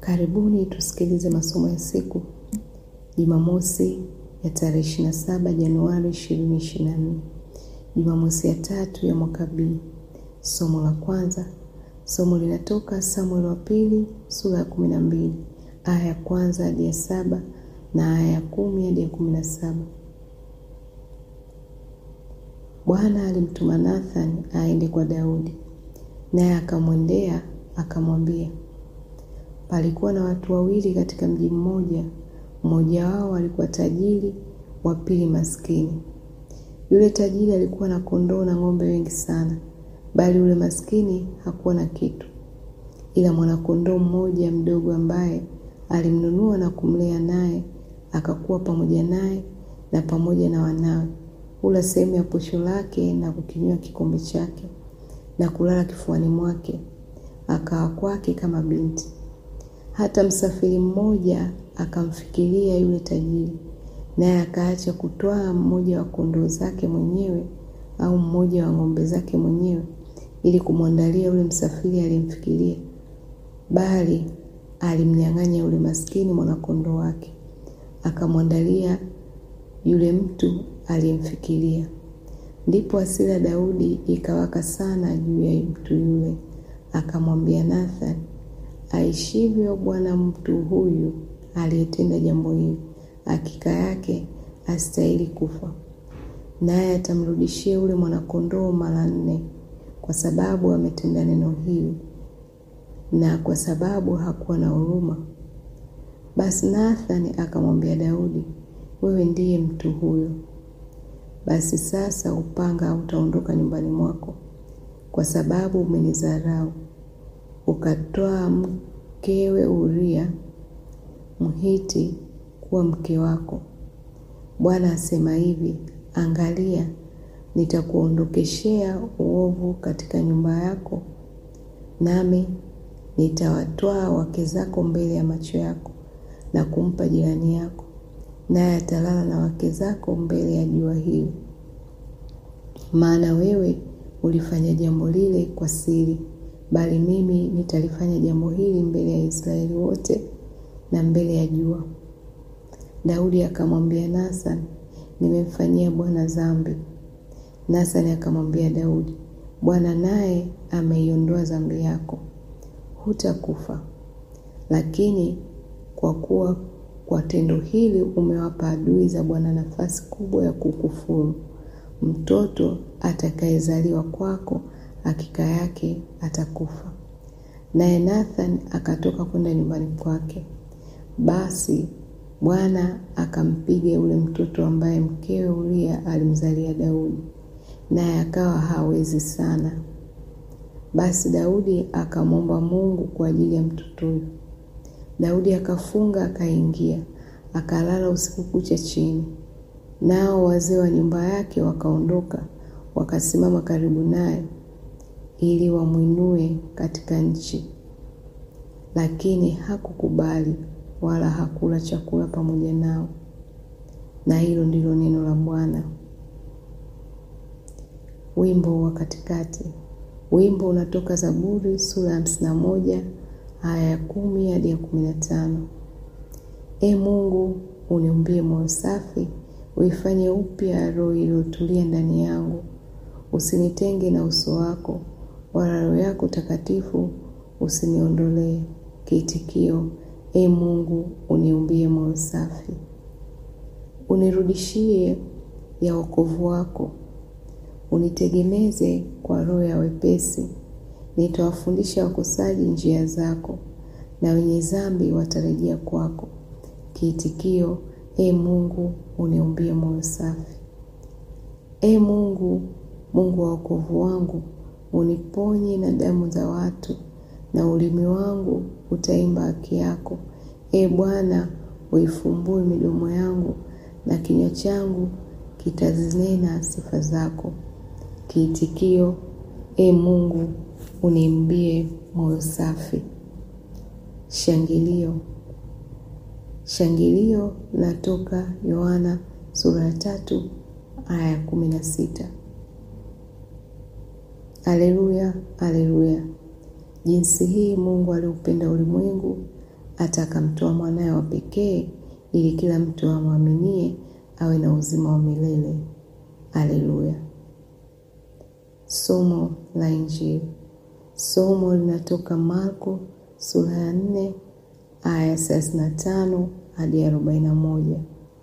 Karibuni tusikilize masomo ya siku Jumamosi ya tarehe 27 Januari 2024, Jumamosi ya tatu ya mwaka B. Somo la kwanza, somo linatoka Samueli wa pili sura ya 12 aya ya kwanza hadi ya saba na aya ya kumi hadi ya kumi na saba. Bwana alimtuma Nathani aende kwa Daudi, naye akamwendea akamwambia, palikuwa na watu wawili katika mji mmoja, mmoja wao alikuwa tajiri, wa pili maskini. Yule tajiri alikuwa na kondoo na ng'ombe wengi sana, bali yule maskini hakuwa na kitu ila mwanakondoo mmoja mdogo ambaye alimnunua na kumlea, naye akakuwa pamoja naye na pamoja na wanawe, hula sehemu ya posho lake na kukinywa kikombe chake na kulala kifuani mwake, akawa kwake kama binti. Hata msafiri mmoja akamfikiria yule tajiri, naye akaacha kutwaa mmoja wa kondoo zake mwenyewe au mmoja wa ng'ombe zake mwenyewe ili kumwandalia yule msafiri aliyemfikiria, bali alimnyang'anya yule maskini mwanakondoo wake akamwandalia yule mtu aliyemfikiria. Ndipo hasira Daudi ikawaka sana juu ya mtu yule, akamwambia Nathani, aishivyo Bwana, mtu huyu aliyetenda jambo hili hakika yake astahili kufa, naye atamrudishia yule mwanakondoo mara nne, kwa sababu ametenda neno hili na kwa sababu hakuwa na huruma. Basi Nathani akamwambia Daudi, wewe ndiye mtu huyo. Basi sasa upanga hautaondoka nyumbani mwako, kwa sababu umenidharau, ukatwaa mkewe Uria Mhiti kuwa mke wako. Bwana asema hivi, angalia, nitakuondokeshea uovu katika nyumba yako, nami nitawatwaa wake zako mbele ya macho yako na kumpa jirani yako, naye atalala na wake zako mbele ya jua hili. Maana wewe ulifanya jambo lile kwa siri, bali mimi nitalifanya jambo hili mbele ya Israeli wote na mbele ya jua. Daudi akamwambia Nathani, nimemfanyia Bwana dhambi. Nathani akamwambia Daudi, Bwana naye ameiondoa dhambi yako, hutakufa. Lakini kwa kuwa kwa tendo hili umewapa adui za Bwana nafasi kubwa ya kukufuru, mtoto atakayezaliwa kwako hakika yake atakufa. Naye Nathani akatoka kwenda nyumbani kwake. Basi Bwana akampiga yule mtoto ambaye mkewe Uria alimzalia Daudi, naye akawa hawezi sana. Basi Daudi akamwomba Mungu kwa ajili ya mtoto huyo. Daudi akafunga, akaingia, akalala usiku kucha chini. Nao wazee wa nyumba yake wakaondoka, wakasimama karibu naye ili wamwinue katika nchi, lakini hakukubali wala hakula chakula pamoja nao. Na hilo ndilo neno la Bwana. Wimbo wa katikati. Wimbo unatoka Zaburi sura ya hamsini na moja aya ya kumi hadi ya kumi na tano. E Mungu, uniumbie moyo safi, uifanye upya roho iliyotulia ndani yangu. Usinitenge na uso wako, wala Roho yako takatifu usiniondolee. Kiitikio: E Mungu, uniumbie moyo safi. Unirudishie ya wokovu wako, unitegemeze kwa roho ya wepesi. Nitawafundisha wakosaji njia zako, na wenye dhambi watarejea kwako. Kiitikio: E Mungu, uniumbie moyo safi. E Mungu, Mungu wa wokovu wangu, uniponye na damu za watu, na ulimi wangu utaimba haki yako. E Bwana, uifumbue midomo yangu, na kinywa changu kitazinena sifa zako. Kiitikio: E Mungu, uniimbie moyo safi. Shangilio. Shangilio linatoka Yohana sura ya tatu aya ya kumi na sita. Aleluya, aleluya! Jinsi hii Mungu aliupenda ulimwengu hata akamtoa mwanaye wa pekee, ili kila mtu amwaminie awe na uzima wa milele. Haleluya! Somo la Injili. Somo linatoka Marko sura ya nne aya thelathini na tano hadi arobaini na moja.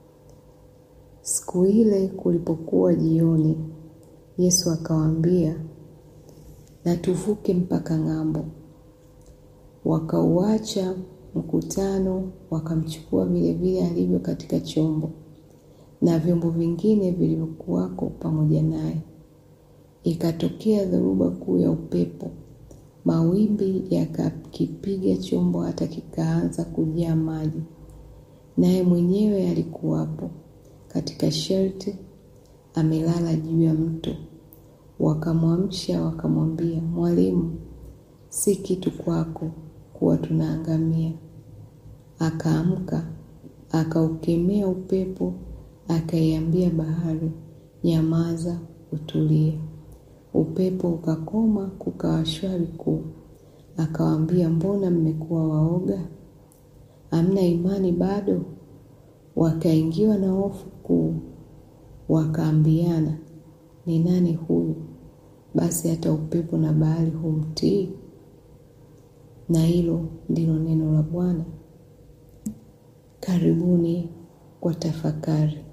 Siku ile kulipokuwa jioni, Yesu akawaambia, na tuvuke mpaka ng'ambo. Wakauacha mkutano, wakamchukua vilevile alivyo katika chombo, na vyombo vingine vilivyokuwako pamoja naye. Ikatokea dhoruba kuu ya upepo, mawimbi yakakipiga chombo hata kikaanza kujaa maji, naye mwenyewe alikuwapo katika shelti, amelala juu ya mto. Wakamwamsha wakamwambia, Mwalimu, si kitu kwako kuwa tunaangamia. Akaamka, akaukemea upepo, akaiambia bahari, Nyamaza, utulie. Upepo ukakoma, kukawa shwari kuu. Akawaambia, mbona mmekuwa waoga? Hamna imani bado? Wakaingiwa na hofu kuu, wakaambiana, ni nani huyu basi hata upepo na bahari humtii? Na hilo ndilo neno la Bwana. Karibuni kwa tafakari.